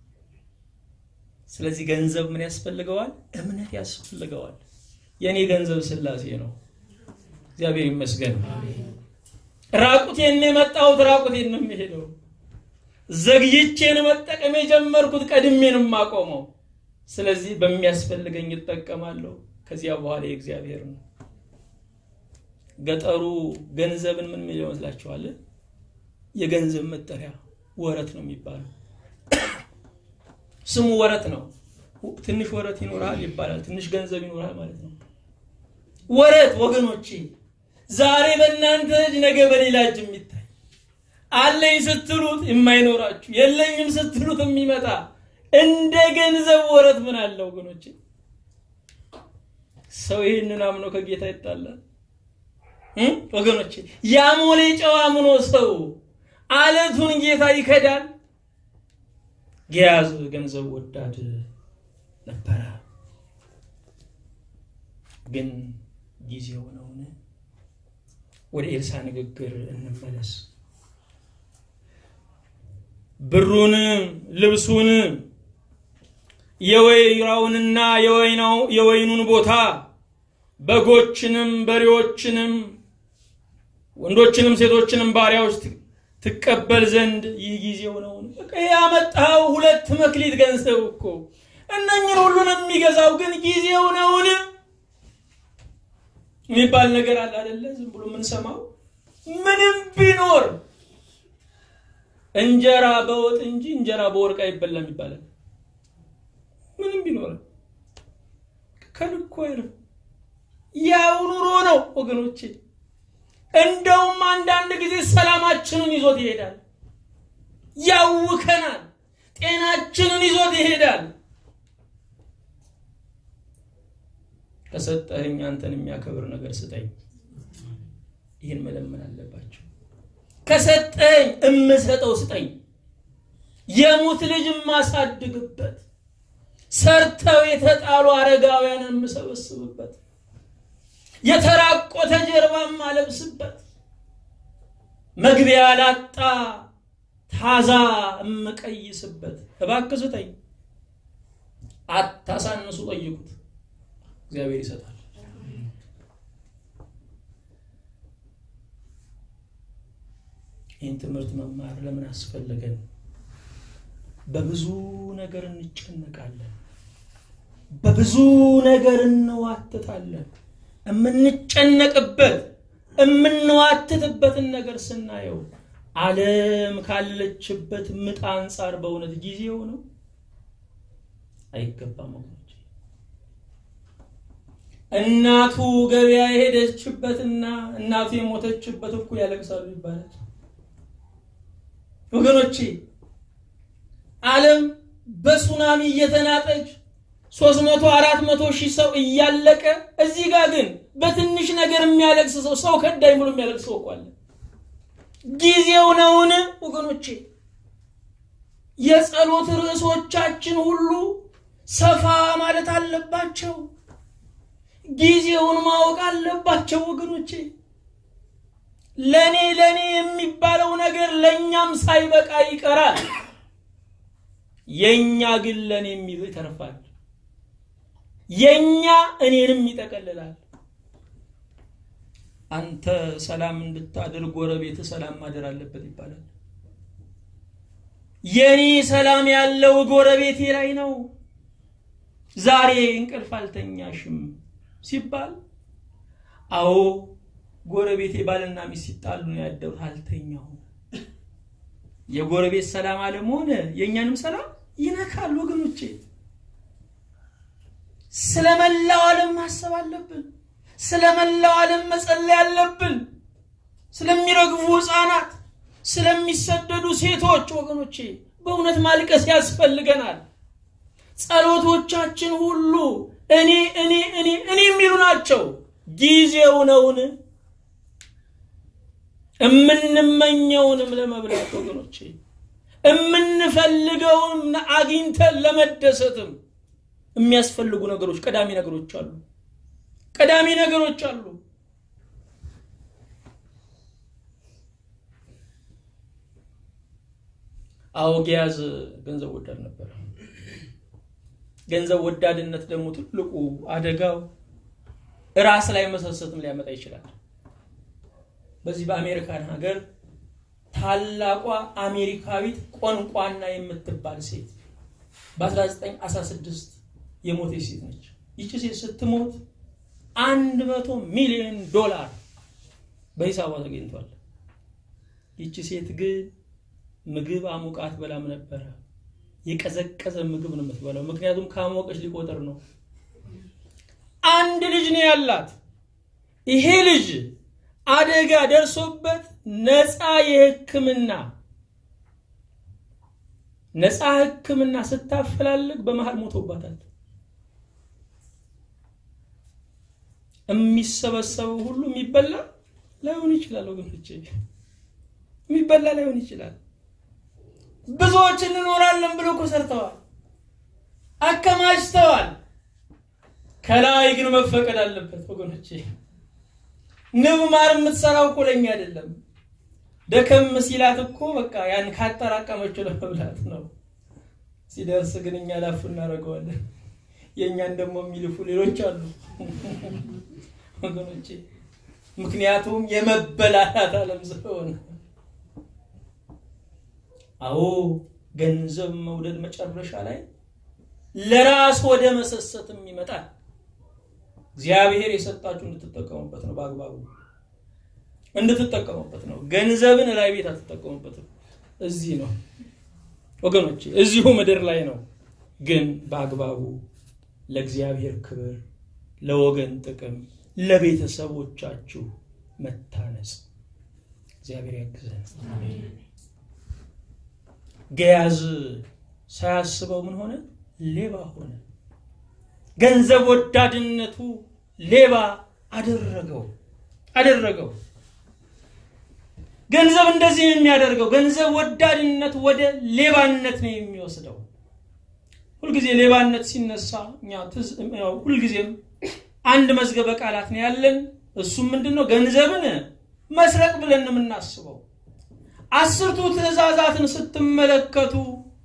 ስለዚህ ገንዘብ ምን ያስፈልገዋል? እምነት ያስፈልገዋል። የእኔ ገንዘብ ስላሴ ነው። እግዚአብሔር ይመስገን። ራቁቴን የመጣሁት ራቁቴን ነው የሚሄደው። ዘግይቼን መጠቀም የጀመርኩት ቀድሜን የማቆመው። ስለዚህ በሚያስፈልገኝ እጠቀማለሁ። ከዚያ በኋላ የእግዚአብሔር ነው። ገጠሩ ገንዘብን ምን ሚል ይመስላችኋል? የገንዘብ መጠሪያ ወረት ነው የሚባለው። ስሙ ወረት ነው። ትንሽ ወረት ይኖራል ይባላል። ትንሽ ገንዘብ ይኖራል ማለት ነው። ወረት ወገኖቼ፣ ዛሬ በእናንተ እጅ ነገ በሌላ እጅ የሚታይ አለኝ ስትሉት የማይኖራችሁ የለኝም ስትሉት የሚመጣ እንደ ገንዘብ ወረት ምን አለ ወገኖቼ? ሰው ይህንን አምኖ ከጌታ ይጣላል ወገኖቼ። ያሞሌ ጨው አምኖ ሰው አለቱን ጌታ ይከዳል። ገያዝ ገንዘብ ወዳድ ነበረ። ግን ጊዜው ነውን? ወደ ኤልሳ ንግግር እንመለስ። ብሩን፣ ልብሱን፣ የወይራውንና የወይኑን ቦታ፣ በጎችንም፣ በሬዎችንም፣ ወንዶችንም ሴቶችንም ባሪያዎች ትቀበል ዘንድ ይህ ጊዜው ነውን? በቃ ያመጣው ሁለት መክሊት ገንዘብ እኮ እነኝን ሁሉን የሚገዛው ግን ጊዜው ነውን የሚባል ነገር አለ አይደለ? ዝም ብሎ የምንሰማው ምንም ቢኖር እንጀራ በወጥ እንጂ እንጀራ በወርቅ አይበላም ይባላል። ምንም ቢኖር ከልኮ አይልም። ያው ኑሮ ነው ወገኖቼ። እንደውም አንዳንድ ጊዜ ሰላማችንን ይዞት ይሄዳል፣ ያውከናል፣ ጤናችንን ይዞት ይሄዳል። ከሰጠኸኝ አንተን የሚያከብር ነገር ስጠኝ። ይህን መለመን አለባቸው። ከሰጠኝ እምሰጠው ስጠኝ። የሙት ልጅ የማሳድግበት፣ ሰርተው የተጣሉ አረጋውያንን የምሰበስብበት፣ የተራቆተ ጀርባ የማለብስበት፣ መግቢያ ላጣ ታዛ የምቀይስበት። እባክህ ስጠኝ፣ አታሳንሱ፣ ጠይቁት፣ እግዚአብሔር ይሰጣል። ይህን ትምህርት መማር ለምን አስፈለገን? በብዙ ነገር እንጨነቃለን፣ በብዙ ነገር እንዋትታለን። የምንጨነቅበት የምንዋትትበትን ነገር ስናየው ዓለም ካለችበት ምጥ አንጻር በእውነት ጊዜው ነው አይገባም። ወገኖች እናቱ ገበያ የሄደችበትና እናቱ የሞተችበት እኮ ያለቅሳሉ ይባላል። ወገኖቼ ዓለም በሱናሚ እየተናጠች ሶስት መቶ አራት መቶ ሺህ ሰው እያለቀ እዚህ ጋር ግን በትንሽ ነገር የሚያለቅስ ሰው ሰው ከዳኝ ብሎ የሚያለቅስ ሰው እኮ አለ። ጊዜው ነውን ወገኖቼ? የጸሎት ርዕሶቻችን ሁሉ ሰፋ ማለት አለባቸው። ጊዜውን ማወቅ አለባቸው ወገኖቼ። ለኔ ለኔ የሚባለው ነገር ለእኛም ሳይበቃ ይቀራል። የኛ ግን ለኔ የሚለው ይተርፋል። የኛ እኔንም ይጠቀልላል። አንተ ሰላም እንድታደርግ ጎረቤት ሰላም ማደር አለበት ይባላል። የኔ ሰላም ያለው ጎረቤቴ ላይ ነው። ዛሬ እንቅልፍ አልተኛሽም ሲባል አዎ ጎረቤቴ ባልና ሚስት ሲጣሉ ነው ያደሩት፣ አልተኛሁም። የጎረቤት ሰላም አለመሆን የእኛንም ሰላም ይነካል ወገኖቼ። ስለመላው ዓለም ማሰብ አለብን። ስለመላው ዓለም መጸለይ አለብን። ስለሚረግፉ ሕፃናት፣ ስለሚሰደዱ ሴቶች ወገኖቼ በእውነት ማልቀስ ያስፈልገናል። ጸሎቶቻችን ሁሉ እኔ እኔ እኔ እኔ የሚሉ ናቸው። ጊዜው ነውን? እምንመኘውንም ለመብላት ወገኖቼ እምንፈልገውን አግኝተን ለመደሰትም የሚያስፈልጉ ነገሮች ቀዳሚ ነገሮች አሉ። ቀዳሚ ነገሮች አሉ። አዎ ጊያዝ ገንዘብ ወዳድ ነበር። ገንዘብ ወዳድነት ደግሞ ትልቁ አደጋው ራስ ላይ መሰሰትም ሊያመጣ ይችላል። በዚህ በአሜሪካን ሀገር ታላቋ አሜሪካዊት ቆንቋና የምትባል ሴት በ1916 የሞተች ሴት ነች። ይቺ ሴት ስትሞት አንድ መቶ ሚሊዮን ዶላር በሂሳቧ ተገኝቷል። ይቺ ሴት ግን ምግብ አሙቃት በላም ነበረ። የቀዘቀዘ ምግብ ነው የምትበላው፣ ምክንያቱም ካሞቀች ሊቆጥር ነው። አንድ ልጅ ነው ያላት። ይሄ ልጅ አደጋ ደርሶበት ነፃ የሕክምና ነፃ ሕክምና ስታፈላልግ በመሃል ሞቶባታል። የሚሰበሰበው ሁሉ የሚበላ ላይሆን ይችላል ወገኖቼ፣ የሚበላ ላይሆን ይችላል። ብዙዎች እንኖራለን ብሎ እኮ ሰርተዋል፣ አከማችተዋል። ከላይ ግን መፈቀድ አለበት ወገኖቼ። ንብ ማር የምትሰራው እኮ ለኛ አይደለም። ደከም ሲላት እኮ በቃ ያን ካጠራቀመችው ለመብላት ነው። ሲደርስ ግን እኛ ላፍ እናደርገዋለን። የእኛን ደግሞ የሚልፉ ሌሎች አሉ ወገኖቼ። ምክንያቱም የመበላላት ዓለም ስለሆነ። አዎ ገንዘብ መውደድ መጨረሻ ላይ ለራስ ወደ መሰሰትም ይመጣል። እግዚአብሔር የሰጣችሁ እንድትጠቀሙበት ነው፣ በአግባቡ እንድትጠቀሙበት ነው። ገንዘብን ላይ ቤት አትጠቀሙበትም። እዚህ ነው ወገኖቼ፣ እዚሁ ምድር ላይ ነው። ግን በአግባቡ ለእግዚአብሔር ክብር፣ ለወገን ጥቅም፣ ለቤተሰቦቻችሁ መታነጽ እግዚአብሔር ያግዘን። ገያዝ ሳያስበው ምን ሆነ? ሌባ ሆነ። ገንዘብ ወዳድነቱ ሌባ አደረገው አደረገው። ገንዘብ እንደዚህ ነው የሚያደርገው። ገንዘብ ወዳድነት ወደ ሌባነት ነው የሚወስደው። ሁልጊዜ ሌባነት ሲነሳ እኛ ሁልጊዜም አንድ መዝገበ ቃላት ነው ያለን። እሱም ምንድን ነው? ገንዘብን መስረቅ ብለን ነው የምናስበው። አስርቱ ትእዛዛትን ስትመለከቱ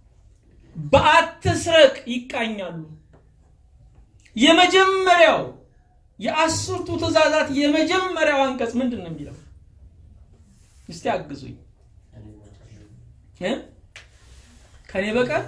በአትስረቅ ይቃኛሉ። የመጀመሪያው የአስርቱ ትእዛዛት የመጀመሪያው አንቀጽ ምንድን ነው የሚለው? እስቲ አግዙኝ። ከኔ በቀር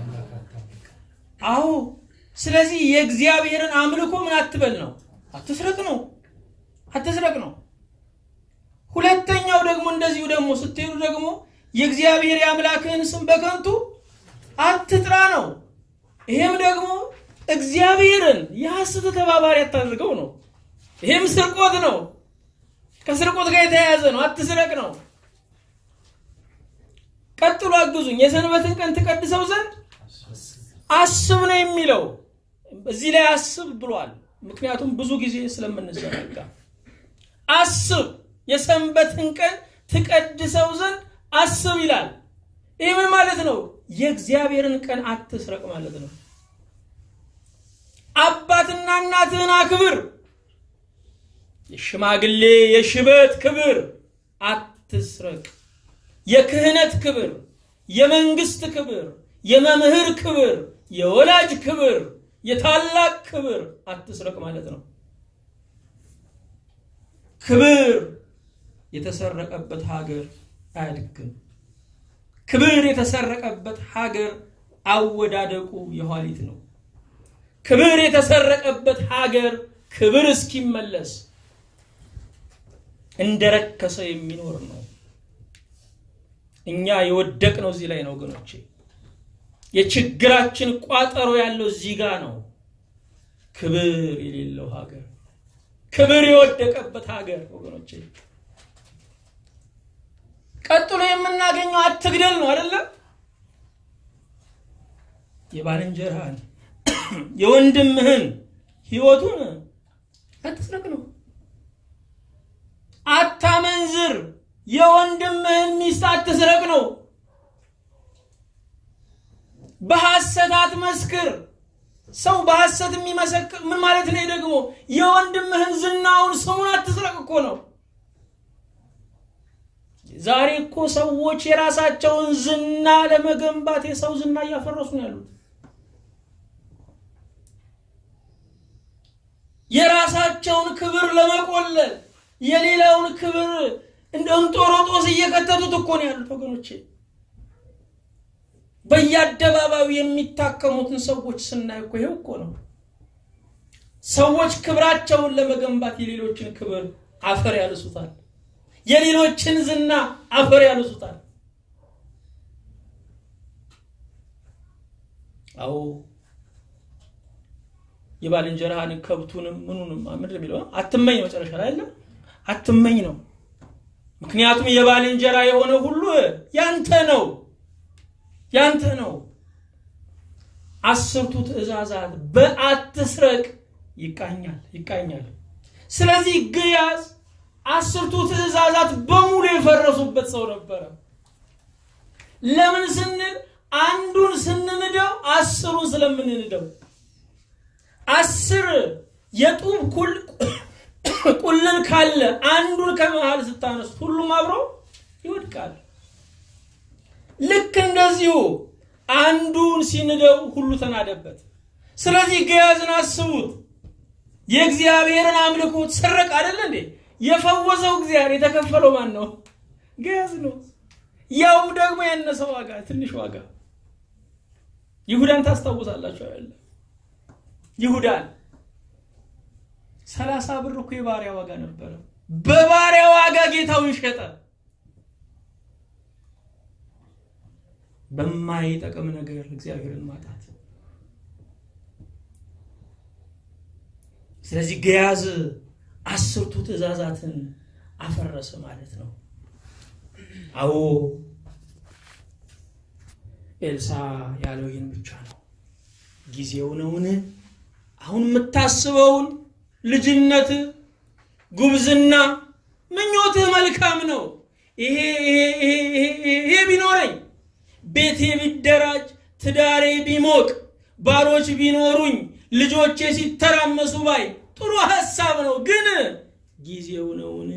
አዎ። ስለዚህ የእግዚአብሔርን አምልኮ ምን አትበል ነው? አትስረቅ ነው። አትስረቅ ነው። ሁለተኛው ደግሞ እንደዚሁ ደግሞ ስትሄዱ ደግሞ የእግዚአብሔር የአምላክህን ስም በከንቱ አትጥራ ነው። ይሄም ደግሞ እግዚአብሔርን የሐሰት ተባባሪ አታድርገው ነው። ይሄም ስርቆት ነው። ከስርቆት ጋር የተያያዘ ነው። አትስረቅ ነው። ቀጥሎ አግዙኝ። የሰንበትን ቀን ትቀድሰው ዘንድ አስብ ነው የሚለው። እዚህ ላይ አስብ ብሏል። ምክንያቱም ብዙ ጊዜ ስለምንዘናጋ አስብ፣ የሰንበትን ቀን ትቀድሰው ዘንድ አስብ ይላል። ይህ ምን ማለት ነው? የእግዚአብሔርን ቀን አትስረቅ ማለት ነው። አባትና እናትህን አክብር። የሽማግሌ የሽበት ክብር አትስረቅ። የክህነት ክብር፣ የመንግስት ክብር፣ የመምህር ክብር፣ የወላጅ ክብር፣ የታላቅ ክብር አትስረቅ ማለት ነው። ክብር የተሰረቀበት ሀገር አያድግም። ክብር የተሰረቀበት ሀገር አወዳደቁ የኋሊት ነው። ክብር የተሰረቀበት ሀገር ክብር እስኪመለስ እንደረከሰ የሚኖር ነው። እኛ የወደቅነው እዚህ ላይ ነው ወገኖቼ። የችግራችን ቋጠሮ ያለው እዚህ ጋር ነው። ክብር የሌለው ሀገር፣ ክብር የወደቀበት ሀገር ወገኖቼ። ቀጥሎ የምናገኘው አትግደል ነው አይደለም? የባልንጀራህን የወንድምህን ህይወቱን አትስረቅ ነው። አታመንዝር፣ የወንድምህን ሚስት አትስረቅ ነው። በሐሰት አትመስክር። ሰው በሐሰት የሚመሰክር ምን ማለት ነው? ደግሞ የወንድምህን ዝናውን ስሙን አትስረቅ እኮ ነው። ዛሬ እኮ ሰዎች የራሳቸውን ዝና ለመገንባት የሰው ዝና እያፈረሱ ነው ያሉት። የራሳቸውን ክብር ለመቆለል የሌላውን ክብር እንደ እንጦሮጦስ እየከተቱት እኮ ነው ያሉት ወገኖቼ። በየአደባባዩ የሚታከሙትን ሰዎች ስናይ እኮ ይሄው እኮ ነው። ሰዎች ክብራቸውን ለመገንባት የሌሎችን ክብር አፈር ያልሱታል። የሌሎችን ዝና አፈር ያልሱታል። አዎ የባልንጀራህን ከብቱንም ምኑንም ምንድን የሚለው አትመኝ፣ መጨረሻ ላይ አለ አትመኝ ነው። ምክንያቱም የባልንጀራ የሆነ ሁሉ ያንተ ነው ያንተ ነው። አስርቱ ትእዛዛት በአትስረቅ ይቃኛል ይቃኛል። ስለዚህ ግያዝ አስርቱ ትእዛዛት በሙሉ የፈረሱበት ሰው ነበረ። ለምን ስንል አንዱን ስንንደው አስሩን ስለምንንደው አስር የጡብ ቁልል ካለ አንዱን ከመሃል ስታነሱት ሁሉም አብሮ ይወድቃል። ልክ እንደዚሁ አንዱን ሲንደው ሁሉ ተናደበት። ስለዚህ ገያዝን አስቡት። የእግዚአብሔርን አምልኮት ሰረቅ አይደለ እንዴ? የፈወሰው እግዚአብሔር የተከፈለው ማን ነው? ገያዝ ነው። ያውም ደግሞ ያነሰ ዋጋ፣ ትንሽ ዋጋ። ይሁዳን ታስታውሳላችሁ አይደለ? ይሁዳን ሰላሳ ብር እኮ የባሪያ ዋጋ ነበረ። በባሪያ ዋጋ ጌታውን ሸጠ። በማይጠቅም ነገር እግዚአብሔርን ማጣት። ስለዚህ ገያዝ አስርቱ ትእዛዛትን አፈረሰ ማለት ነው። አዎ ኤልሳ ያለው ይህን ብቻ ነው። ጊዜው ነውን? አሁን የምታስበውን ልጅነት፣ ጉብዝና፣ ምኞትህ መልካም ነው። ይሄ ይሄ ቢኖረኝ ቤቴ ቢደራጅ ትዳሬ ቢሞቅ ባሮች ቢኖሩኝ ልጆቼ ሲተራመሱ ባይ ጥሩ ሀሳብ ነው፣ ግን ጊዜው ነውን?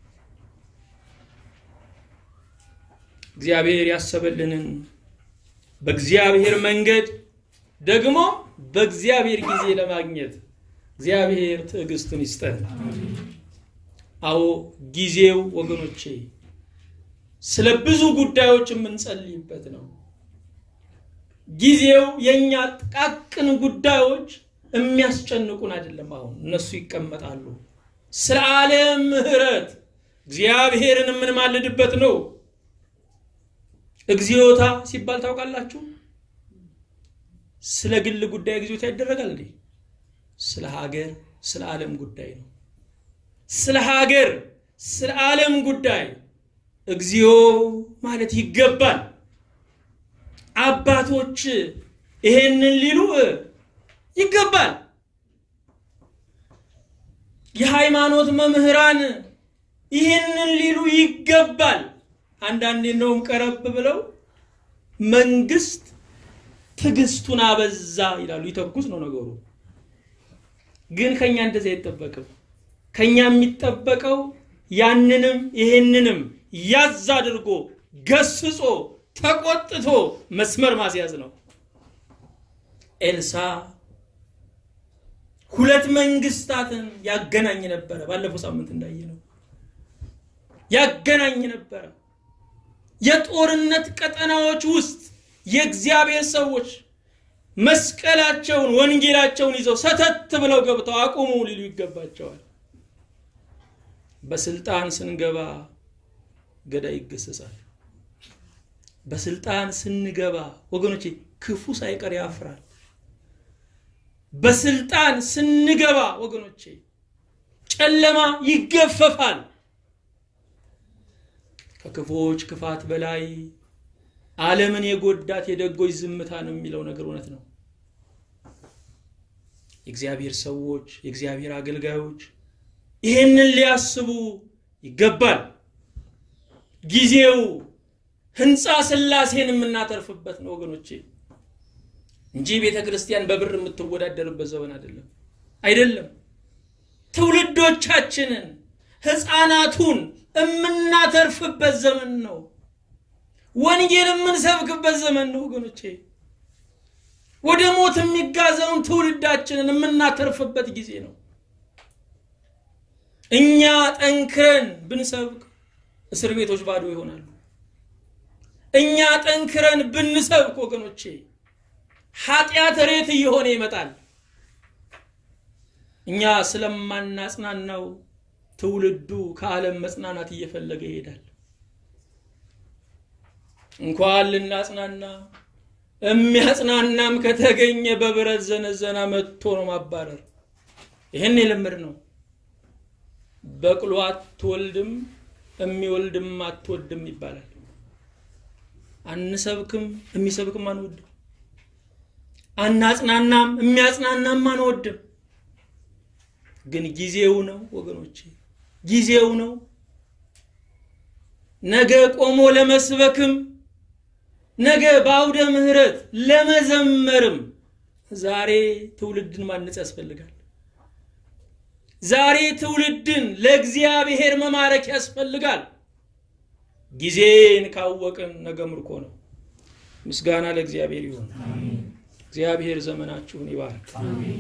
እግዚአብሔር ያሰበልንን በእግዚአብሔር መንገድ ደግሞ በእግዚአብሔር ጊዜ ለማግኘት እግዚአብሔር ትዕግስትን ይስጠን። አዎ ጊዜው ወገኖቼ ስለ ብዙ ጉዳዮች የምንጸልይበት ነው። ጊዜው የእኛ ጥቃቅን ጉዳዮች የሚያስጨንቁን አይደለም። አሁን እነሱ ይቀመጣሉ። ስለ ዓለም ምሕረት እግዚአብሔርን የምንማልድበት ነው። እግዚኦታ ሲባል ታውቃላችሁ? ስለ ግል ጉዳይ እግዚኦታ ይደረጋል እንዴ? ስለ ሀገር፣ ስለ ዓለም ጉዳይ ነው። ስለ ሀገር፣ ስለ ዓለም ጉዳይ እግዚኦ ማለት ይገባል። አባቶች ይሄንን ሊሉ ይገባል። የሃይማኖት መምህራን ይህንን ሊሉ ይገባል። አንዳንዴ እንደውም ቀረብ ብለው መንግስት ትዕግስቱን አበዛ ይላሉ። ይተኩስ ነው ነገሩ። ግን ከኛ እንደዚህ አይጠበቅም። ከኛ የሚጠበቀው ያንንም ይሄንንም ያዝ አድርጎ ገስጾ ተቆጥቶ መስመር ማስያዝ ነው። ኤልሳ ሁለት መንግስታትን ያገናኝ ነበረ። ባለፈው ሳምንት እንዳየ ነው ያገናኝ ነበረ። የጦርነት ቀጠናዎች ውስጥ የእግዚአብሔር ሰዎች መስቀላቸውን ወንጌላቸውን ይዘው ሰተት ብለው ገብተው አቁሙ ሊሉ ይገባቸዋል። በስልጣን ስንገባ ገዳይ ይገሰጻል። በስልጣን ስንገባ ወገኖቼ ክፉ ሳይቀር ያፍራል። በስልጣን ስንገባ ወገኖቼ ጨለማ ይገፈፋል። ከክፉዎች ክፋት በላይ ዓለምን የጎዳት የደጎች ዝምታ ነው የሚለው ነገር እውነት ነው። የእግዚአብሔር ሰዎች የእግዚአብሔር አገልጋዮች ይህንን ሊያስቡ ይገባል። ጊዜው ህንፃ ስላሴን የምናተርፍበት ነው ወገኖቼ እንጂ ቤተ ክርስቲያን በብር የምትወዳደርበት ዘመን አይደለም አይደለም። ትውልዶቻችንን ህፃናቱን የምናተርፍበት ዘመን ነው። ወንጌል የምንሰብክበት ዘመን ነው ወገኖቼ። ወደ ሞት የሚጋዘውን ትውልዳችንን የምናተርፍበት ጊዜ ነው። እኛ ጠንክረን ብንሰብክ እስር ቤቶች ባዶ ይሆናሉ። እኛ ጠንክረን ብንሰብክ ወገኖቼ ኃጢአት ሬት እየሆነ ይመጣል። እኛ ስለማናጽናናው ትውልዱ ከዓለም መጽናናት እየፈለገ ይሄዳል። እንኳን ልናጽናና የሚያጽናናም ከተገኘ በብረት ዘነዘና መጥቶ ነው ማባረር። ይህን የልምድ ነው። በቅሎ አትወልድም የሚወልድም አትወድም ይባላል። አንሰብክም የሚሰብክም አንወድም። አናጽናናም የሚያጽናናም አንወድም። ግን ጊዜው ነው ወገኖቼ፣ ጊዜው ነው። ነገ ቆሞ ለመስበክም ነገ በአውደ ምሕረት ለመዘመርም ዛሬ ትውልድን ማነጽ ያስፈልጋል። ዛሬ ትውልድን ለእግዚአብሔር መማረክ ያስፈልጋል። ጊዜን ካወቅን ነገ ምርኮ ነው። ምስጋና ለእግዚአብሔር ይሁን። እግዚአብሔር ዘመናችሁን ይባርክ።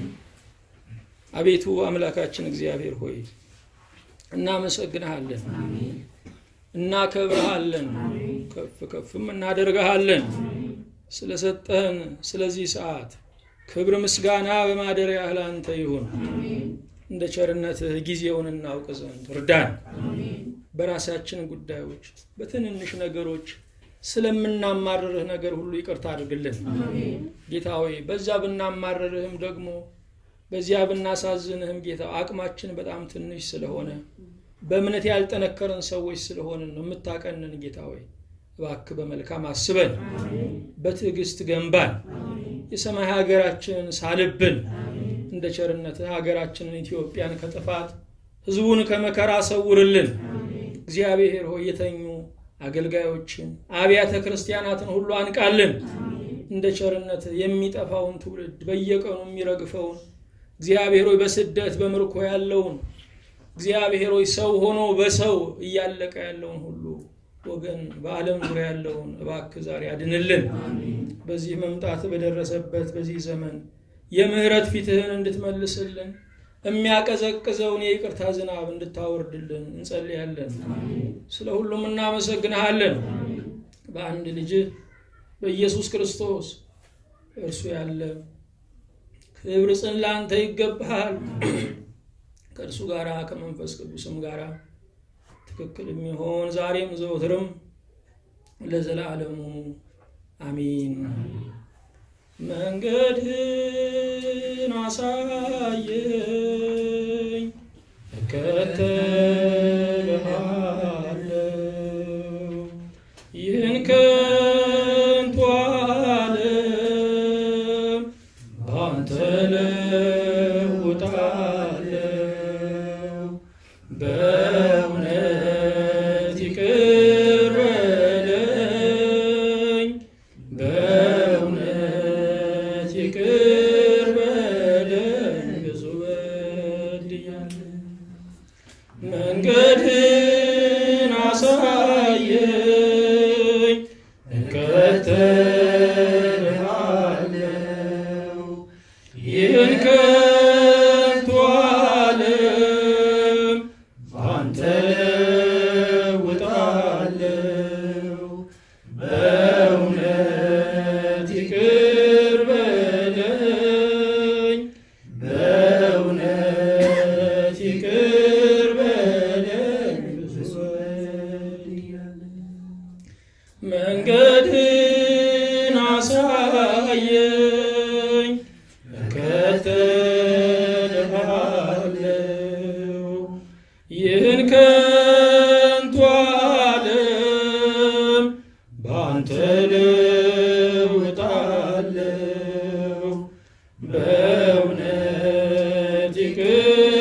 አቤቱ አምላካችን እግዚአብሔር ሆይ እናመሰግንሃለን፣ እናከብረሃለን፣ ከፍ ከፍም እናደርግሃለን። ስለሰጠህን ስለዚህ ሰዓት ክብር ምስጋና በማደሪያህ ላንተ ይሁን። እንደ ቸርነትህ ጊዜውን እናውቅ ዘንድ እርዳን። በራሳችን ጉዳዮች በትንንሽ ነገሮች ስለምናማርርህ ነገር ሁሉ ይቅርታ አድርግልን ጌታ ሆይ። በዛ ብናማርርህም ደግሞ በዚያ ብናሳዝንህም ጌታ አቅማችን በጣም ትንሽ ስለሆነ በእምነት ያልጠነከረን ሰዎች ስለሆንን ነው የምታቀንን ጌታ ሆይ እባክህ በመልካም አስበን፣ በትዕግስት ገንባን፣ የሰማይ ሀገራችንን ሳልብን እንደ ቸርነትህ ሀገራችንን ኢትዮጵያን ከጥፋት ህዝቡን ከመከራ ሰውርልን። እግዚአብሔር ሆይ የተኙ አገልጋዮችን አብያተ ክርስቲያናትን ሁሉ አንቃልን። እንደ ቸርነት የሚጠፋውን ትውልድ በየቀኑ የሚረግፈውን እግዚአብሔር ሆይ በስደት በምርኮ ያለውን እግዚአብሔር ሆይ ሰው ሆኖ በሰው እያለቀ ያለውን ሁሉ ወገን በዓለም ዙሪያ ያለውን እባክህ ዛሬ አድንልን። በዚህ መምጣት በደረሰበት በዚህ ዘመን የምህረት ፊትህን እንድትመልስልን የሚያቀዘቅዘውን የይቅርታ ዝናብ እንድታወርድልን እንጸልያለን። ስለ ሁሉም እናመሰግንሃለን። በአንድ ልጅህ በኢየሱስ ክርስቶስ እርሱ ያለ ክብር ጽን ለአንተ ይገባሃል። ከእርሱ ጋር ከመንፈስ ቅዱስም ጋር ትክክል የሚሆን ዛሬም ዘወትርም ለዘላለሙ አሚን። መንገድህን አሳየኝ እከተልሃለሁ ይህን ከንቱ ዓለም ባንተ ለውጣለሁ በእውነት ይቅር በለኝ በእውነት ይቅር በለኝ ብዙ በድያለሁ መንገድህን አሳየኝ እከተልሃለሁ ይህን ከንቱ ዓለም ባንተ ለውጣለሁ በእውነት ይቅር በለኝ በእውነት ይቅር በለኝ ብዙ በድያለሁ መንገድህን አሳየኝ እከተልሃለሁ ይህን ከንቱ ዓለም ባንተ ለውጣለሁ በእውነት ይቅር